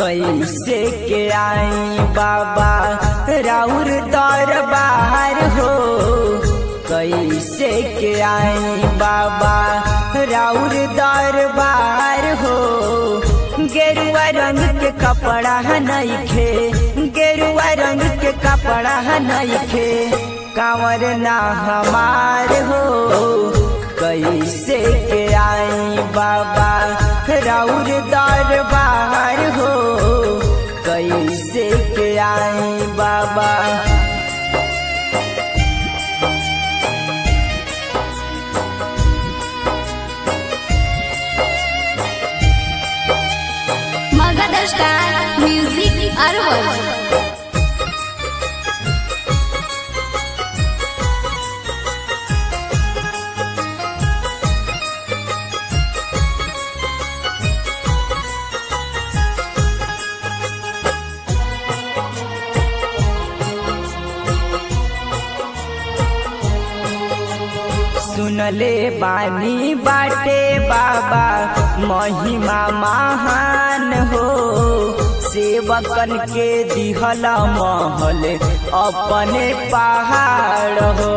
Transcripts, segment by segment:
कैसे के आई बाबा राउर दरबार हो कैसे के आई बाबा राउर दरबार हो गेरुआ रंग के कपड़ा नइखे गेरुआ रंग के कपड़ा नइखे कांवर ना हमार हो कैसे के आई बाबा राउर दरबार हो कैसे के आई बाबा मगध स्टार म्यूजिक अरवल सुनले बानी बाटे बाबा महिमा महान हो सेवकन के दिहला महल अपने पहाड़ हो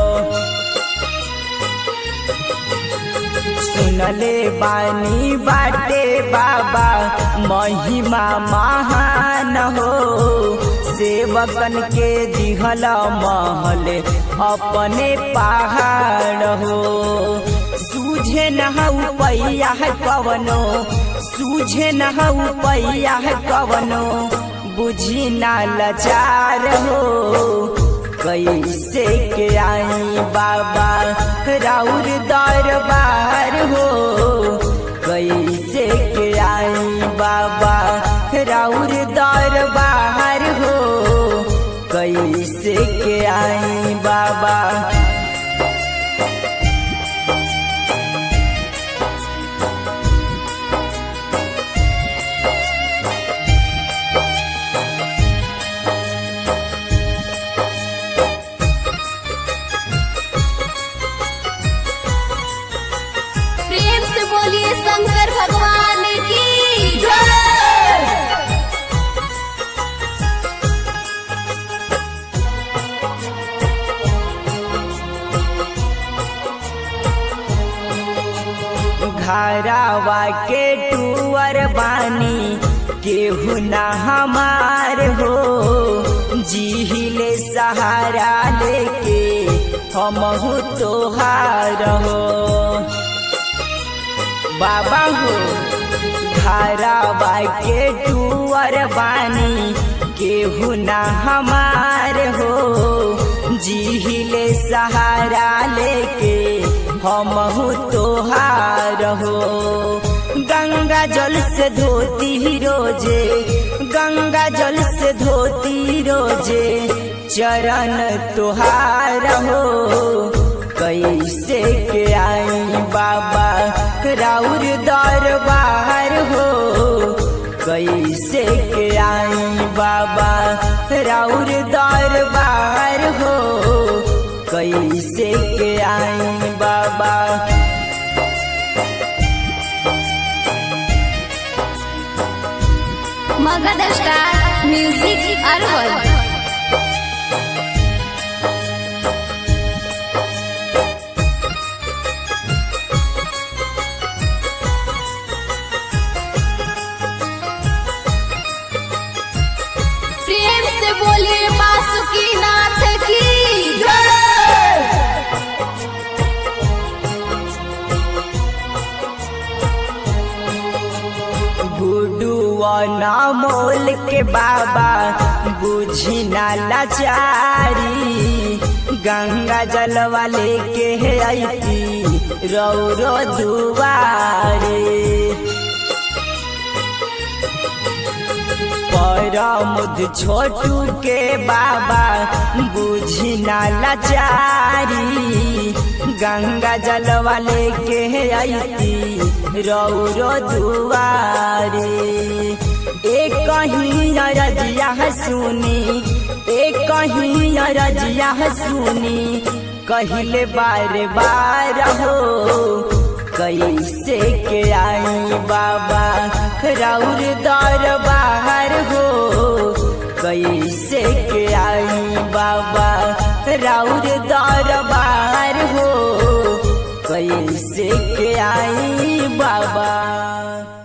सुनले बानी बाटे बाबा महिमा महान हो सेवकन के दिहला महल अपने पहाड़ हो सूझे न पैया है कवनो सूझे न पैया है कवनो बुझी ना लाचार हो कैसे के आई बाबा राउर दरबार हो कैसे के आई बाबा राउर दरबार हो कैसे के आई बाबा प्रेम से बोलिए शंकर भगवान की जय घरावा के टूअर बानी केहू ना हमार हो जीहिले सहारा लेके हमहू तोहार हो बाबा हो घरावा के टूअर बानी केहू ना हमार हो जीहिले सहारा लेके हमहू तोहार हो गंगा जल से धोती रोजे गंगा जल से धोती रोजे चरण तोहार हो कैसे के आई बाबा राउर दरबार हो कैसे के आई बाबा राउर दरबार हो कैसे के आई बाबा मगध स्टार म्यूजिक अरवल प्रेम से बोलिए बासुकी नाथ की जय गुडुआ ना मोल के बाबा बुझी ना लाचारी गंगा जल वाले के है आई रौरो दुआरे परमुद छोटू के बाबा बुझी ना लाचारी गंगा जल वाले के आई रौरो दुआरे एक कहीं रजिया सुनी एक कहीं रजिया सुनी कहले बार बार हो कैसे के आई बाबा राउर दरबार हो कैसे के आई बाबा राउर दरबार हो कैसे के आई बाबा